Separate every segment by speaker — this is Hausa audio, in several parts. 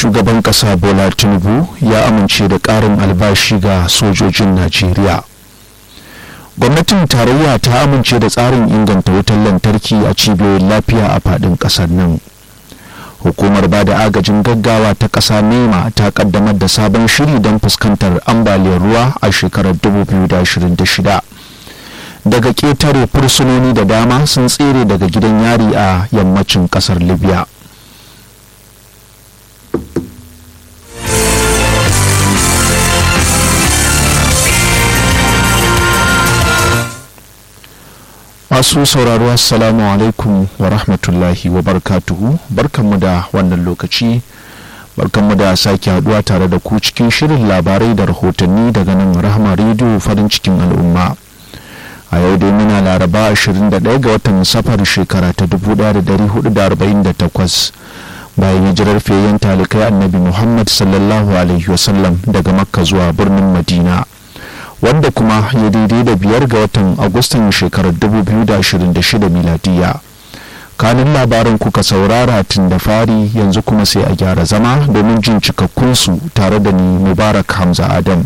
Speaker 1: shugaban kasa bola tinubu ya amince da karin albashi ga sojojin najeriya gwamnatin tarayya ta amince da tsarin inganta wutar lantarki a cibiyoyin lafiya a fadin kasar nan hukumar ba da agajin gaggawa ta ƙasa nema ta kaddamar da sabon shiri don fuskantar ambaliyar ruwa a shekarar 2026 daga ƙetare fursunoni da dama sun tsere daga gidan yari a yammacin ƙasar libya masu sauraro assalamu alaikum wa rahmatullahi wa barkatuhu barkanmu da wannan lokaci barkanmu da sake haduwa tare da ku cikin shirin labarai da rahotanni daga nan rahama rediyo farin cikin al'umma a yau dai muna laraba 21 ga watan safar shekara ta 1448 bayan hijirar fiyayyen talikai annabi muhammad sallallahu alaihi wasallam daga makka zuwa birnin madina wanda kuma ya daidai da biyar ga watan agustan shekarar 2026 miladiya kanin labaran kuka saurara tun da fari yanzu kuma sai a gyara zama domin jin cikakkunsu tare da ni mubarak hamza adam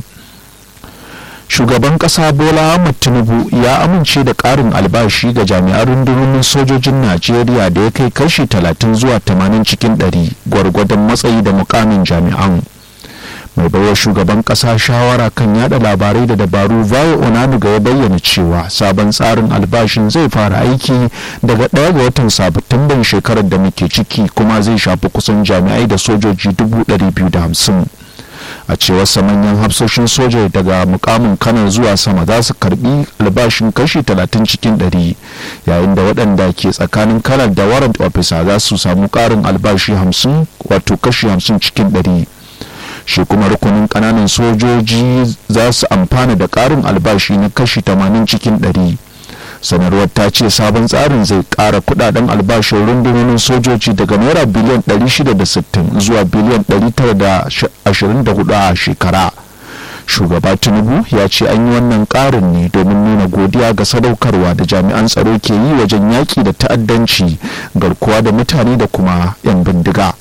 Speaker 1: shugaban kasa bola ahmad tinubu ya amince da karin albashi ga jami'an rundunonin sojojin najeriya da ya kai kashi 30 zuwa 80 cikin 100 gwargwadon matsayi da mukamin jami'an mai baiwa shugaban kasa shawara kan yada labarai da dabaru vayo onanuga ya bayyana cewa sabon tsarin albashin zai fara aiki daga ɗaya ga watan satumban shekarar da muke ciki kuma zai shafi kusan jami'ai da sojoji 250 a cewar manyan hafsoshin soja daga mukamin kanar zuwa sama za su karbi albashin kashi 30 cikin 100 yayin da waɗanda ke tsakanin kanar da warrant officer za su samu ƙarin albashi 50 wato kashi 50 cikin 100 shi kuma rukunin kananan sojoji za su amfana da karin albashi na kashi 80 cikin 100 sanarwar ta ce sabon tsarin zai kara kudaden albashin rundunonin sojoji daga naira biliyan 660 zuwa biliyan 924 a shekara shugaba tinubu ya ce an yi wannan karin ne domin nuna godiya ga sadaukarwa da jami'an tsaro ke yi wajen yaƙi da ta'addanci garkuwa da mutane da kuma 'yan bindiga.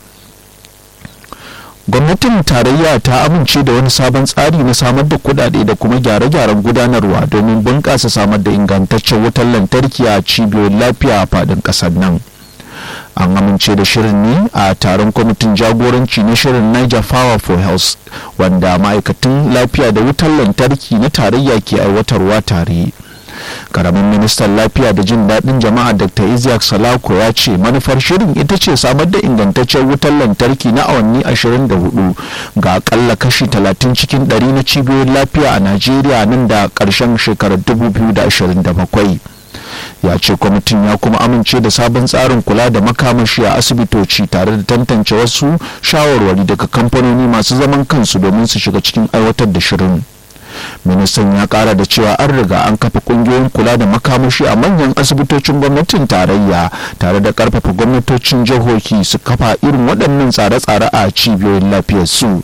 Speaker 1: gwamnatin tarayya ta amince da wani sabon tsari na samar da kudade da kuma gyare-gyaren gudanarwa domin bunƙasa samar da ingantaccen wutar lantarki a cibiyoyin lafiya a faɗin ƙasar nan an amince da shirin ne a taron kwamitin jagoranci na shirin niger power for health wanda ma'aikatan lafiya da wutar lantarki na tarayya ke aiwatarwa tare karamin ministan lafiya da jin daɗin jama'a dr isiaq salako ya ce manufar shirin ita ce samar da ingantaccen wutar lantarki na awanni 24 ga akalla kashi 30 cikin 100 na cibiyoyin lafiya a najeriya nan da ƙarshen shekarar 2027 ya ce kwamitin ya kuma amince da sabon tsarin kula da makamashi a asibitoci tare da tantance wasu shawarwari daga kamfanoni masu zaman kansu domin su shiga cikin aiwatar da shirin ministan ya kara da cewa an riga an kafa kungiyoyin kula da makamashi a manyan asibitocin gwamnatin tarayya tare da karfafa gwamnatocin jihohi su kafa irin waɗannan tsare-tsare a cibiyoyin lafiyar su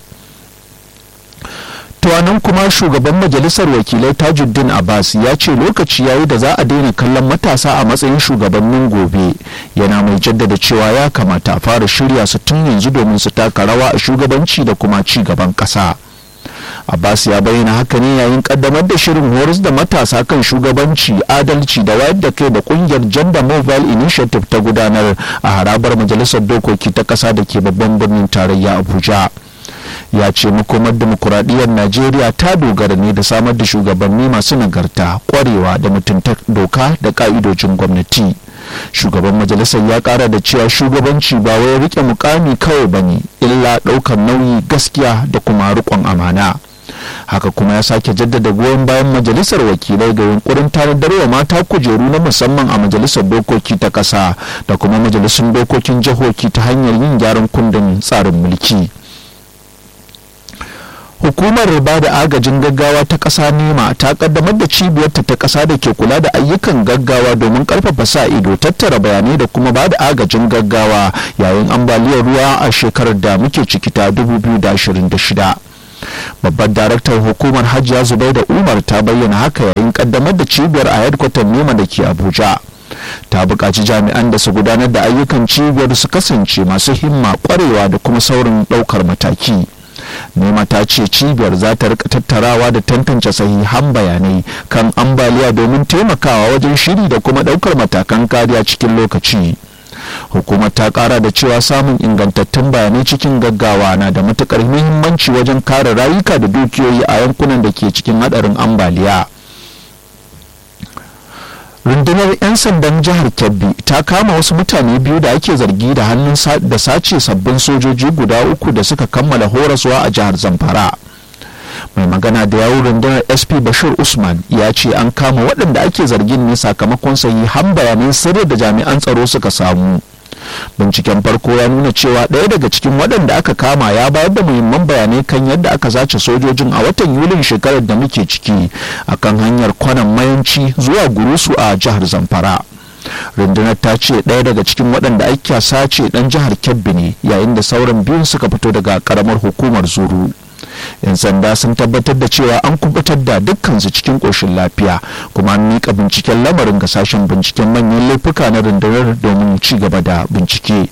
Speaker 1: tuwanan kuma shugaban majalisar wakilai tajuddin abbas ya ce lokaci yayi da za a daina kallon matasa a matsayin shugabannin gobe yana mai jaddada cewa ya kamata a fara shirya su tun yanzu domin su taka rawa a shugabanci da kuma ci gaban ƙasa. abbas ya bayyana haka ne yayin kaddamar da shirin horas da matasa kan shugabanci adalci da wayar da kai da kungiyar gender mobile initiative ta gudanar a harabar majalisar dokoki ta kasa da ke babban birnin tarayya abuja ya ce makomar demokuraɗiyyar najeriya ta dogara ne da samar da shugabanni masu nagarta kwarewa da mutunta doka da ka'idojin gwamnati shugaban majalisar ya kara da cewa shugabanci ba wai rike mukami kawai bane illa ɗaukar nauyi gaskiya da kuma riƙon amana haka kuma ya sake jaddada goyon bayan majalisar wakilai ga yunkurin tanadarwa mata kujeru na musamman a majalisar dokoki ta ƙasa da kuma majalisun dokokin jihohi ta hanyar yin gyaran kundin tsarin mulki hukumar ba da agajin gaggawa ta ƙasa nema ta kaddamar da cibiyarta ta ƙasa da ke kula da ayyukan gaggawa domin ƙarfafa sa ido tattara bayanai da kuma ba da agajin gaggawa yayin ambaliyar ruwa a shekarar da muke ciki ta 2026 babbar daraktar hukumar hajiya zubai da umar ta bayyana haka yayin kaddamar da cibiyar a headquarter nema da ke abuja ta buƙaci jami'an da su gudanar da ayyukan cibiyar su kasance masu himma ƙwarewa da kuma saurin ɗaukar mataki nema ta ce cibiyar za ta rika tattarawa da tantance sahihan bayanai kan ambaliya domin taimakawa wajen shiri da kuma ɗaukar matakan kariya cikin lokaci hukumar ta kara da cewa samun ingantattun bayanai cikin gaggawa na da matukar muhimmanci wajen kare rayuka da dukiyoyi a yankunan da ke cikin hadarin ambaliya rundunar 'yan sandan jihar kebbi ta kama wasu mutane biyu da ake zargi da hannun da sace sabbin sojoji guda uku da suka kammala horaswa a jihar zamfara mai magana da yawun rundunar sp bashir usman ya ce an kama waɗanda ake zargin ne sakamakon sahihan bayanan sirri da jami'an tsaro suka samu binciken farko ya nuna cewa ɗaya daga cikin waɗanda aka kama ya bayar da muhimman bayanai kan yadda aka zace sojojin a watan yulin shekarar da muke ciki akan hanyar kwanan mayanci zuwa gurusu a jihar zamfara rundunar ta ce ɗaya daga cikin waɗanda ake sace ɗan jihar kebbi ne yayin da sauran biyun suka fito daga ƙaramar hukumar zuru 'yan sanda sun tabbatar da cewa an kubutar da dukkansu cikin ƙoshin lafiya kuma an miƙa binciken lamarin ga sashen binciken manyan laifuka na rundunar domin ci gaba da bincike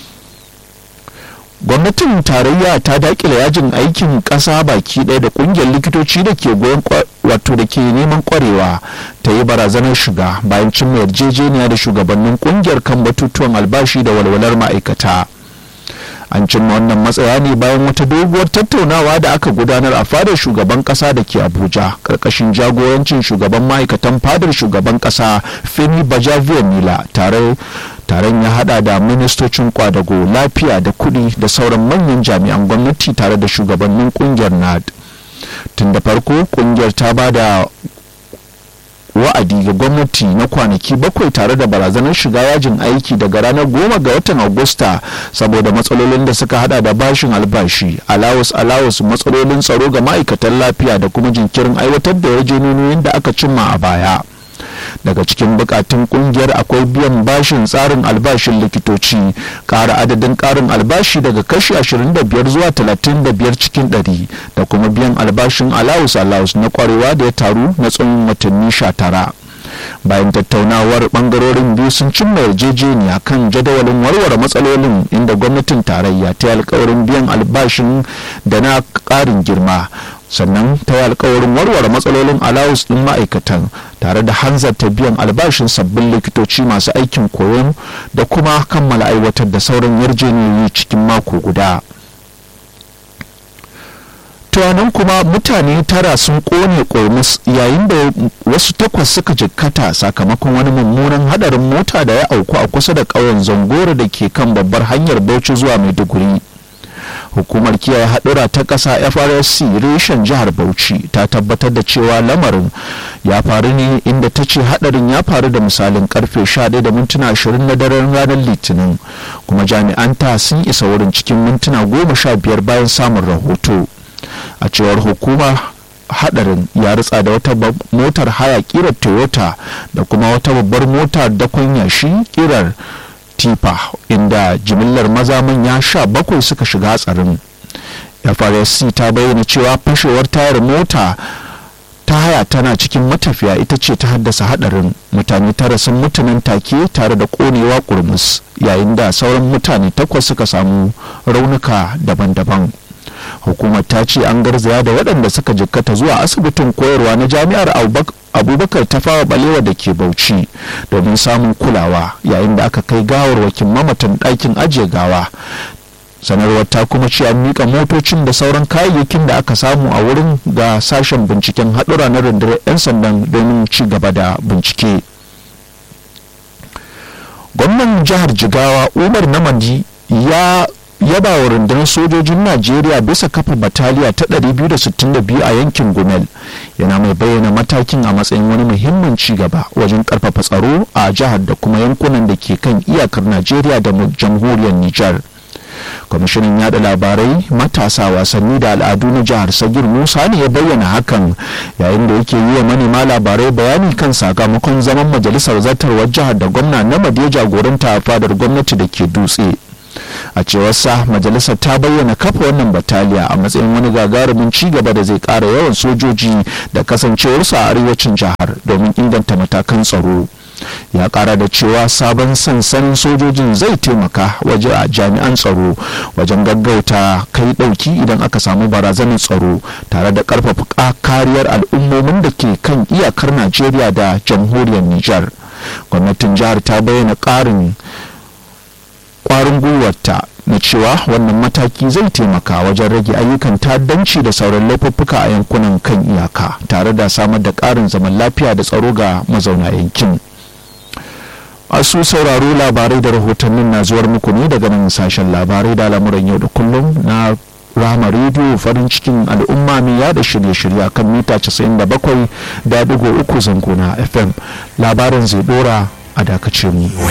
Speaker 1: gwamnatin tarayya ta dakile yajin aikin ƙasa baki ɗaya da ƙungiyar likitoci da ke goyon wato da ke neman kwarewa ta yi barazanar shiga bayan cimma yarjejeniya da shugabannin ƙungiyar kan batutuwan albashi da walwalar ma'aikata an cimma wannan matsaya ne bayan wata doguwar tattaunawa da aka gudanar a fadar shugaban kasa da ke abuja karkashin jagorancin shugaban ma'aikatan fadar shugaban kasa femi bajaviya mila tare taron ya hada da ministocin kwadago lafiya da kudi da sauran manyan jami'an gwamnati tare da shugabannin kungiyar nad tun da farko kungiyar ta ba da wa'adi ga gwamnati na kwanaki bakwai tare da barazanar shiga yajin aiki daga ranar goma ga watan agusta saboda matsalolin da suka hada da bashin albashi alawus alawus matsalolin tsaro ga ma'aikatan lafiya da kuma jinkirin aiwatar da yarjejeniyoyin da aka cimma a baya daga cikin bukatun kungiyar akwai biyan bashin tsarin albashin likitoci ƙara adadin ƙarin albashi daga kashi 25 zuwa 35 cikin 100 da kuma biyan albashin alawus alawus na kwarewa da ya taru na tsawon watanni 19 bayan tattaunawar bangarorin biyu sun cimma yarjejeniya kan jadawalin warware matsalolin inda gwamnatin tarayya ta yi alkawarin biyan albashin da na ƙarin girma sannan ta yi alkawarin warware matsalolin alawus ɗin ma'aikatan tare da hanzarta biyan albashin sabbin likitoci masu aikin koyon da kuma kammala aiwatar da sauran yarjejeniyoyi cikin mako guda tuwanan kuma mutane tara sun kone kormus yayin da wasu takwas suka jikkata sakamakon wani mummunan hadarin mota da ya auku a kusa da ƙauyen zangoro da ke kan babbar hanyar bauchi zuwa maiduguri hukumar kiyaye haɗura ta ƙasa frsc reshen jihar bauchi ta tabbatar da cewa lamarin ya faru ne inda ta ce haɗarin ya faru da misalin karfe 11 da mintuna 20 na daren ranar litinin kuma jami'an ta sun isa wurin cikin mintuna 15 bayan samun rahoto a cewar hukuma hadarin ya ritsa da wata motar haya kirar toyota da kuma wata babbar motar dakon yashi kirar tifa inda jimillar maza manya sha bakwai suka shiga hatsarin frsc ta bayyana cewa fashewar tayar mota ta haya tana cikin matafiya ita ce ta haddasa hadarin mutane tara sun mutu nan take tare da konewa kurmus yayin da sauran mutane takwas suka samu raunuka daban-daban hukumar ta ce an garzaya da waɗanda suka jikkata zuwa asibitin koyarwa na jami'ar abubakar tafawa balewa da ke bauchi domin samun kulawa yayin da aka kai gawarwakin mamatan ɗakin ajiye gawa sanarwar ta kuma ce an miƙa motocin da sauran kayayyakin da aka samu a wurin ga sashen binciken haɗura na rundunar 'yan sandan domin ci gaba da bincike gwamnan jihar jigawa umar namadi ya yaba wa rundunar sojojin najeriya bisa kafa bataliya ta 262 a yankin gumel yana mai bayyana matakin a matsayin wani muhimmin ci gaba wajen karfafa tsaro a jihar da kuma yankunan da ke kan iyakar najeriya da jamhuriyar nijar kwamishinan yada labarai matasa wasanni da al'adu na jihar sagir musa ne ya bayyana hakan yayin da yake yi wa manema labarai bayani kan sakamakon zaman majalisar zartarwar jihar da gwamna na ya jagoranta a fadar gwamnati da ke dutse a cewar sa majalisar ta bayyana kafa wannan bataliya a matsayin wani gagarumin ci gaba da zai kara yawan sojoji da kasancewarsu a arewacin jihar domin inganta matakan tsaro ya kara da cewa sabon sansanin sojojin zai taimaka waje a jami'an tsaro wajen gaggauta kai dauki idan aka samu barazanar tsaro tare da karfafa kariyar al'ummomin da ke kan iyakar najeriya da jamhuriyar nijar gwamnatin jihar ta bayyana karin kwarin gwiwarta na cewa wannan mataki zai taimaka wajen rage ayyukan ta'addanci da sauran laifuffuka a yankunan kan iyaka tare da samar da ƙarin zaman lafiya da tsaro ga mazauna yankin masu sauraro labarai da rahotannin na zuwar muku ne daga nan sashen labarai da lamuran yau da kullum na rama rediyo farin cikin al'umma mai yada shirye-shirye kan mita 97 da digo uku zango na fm labarin zai dora a dakace mu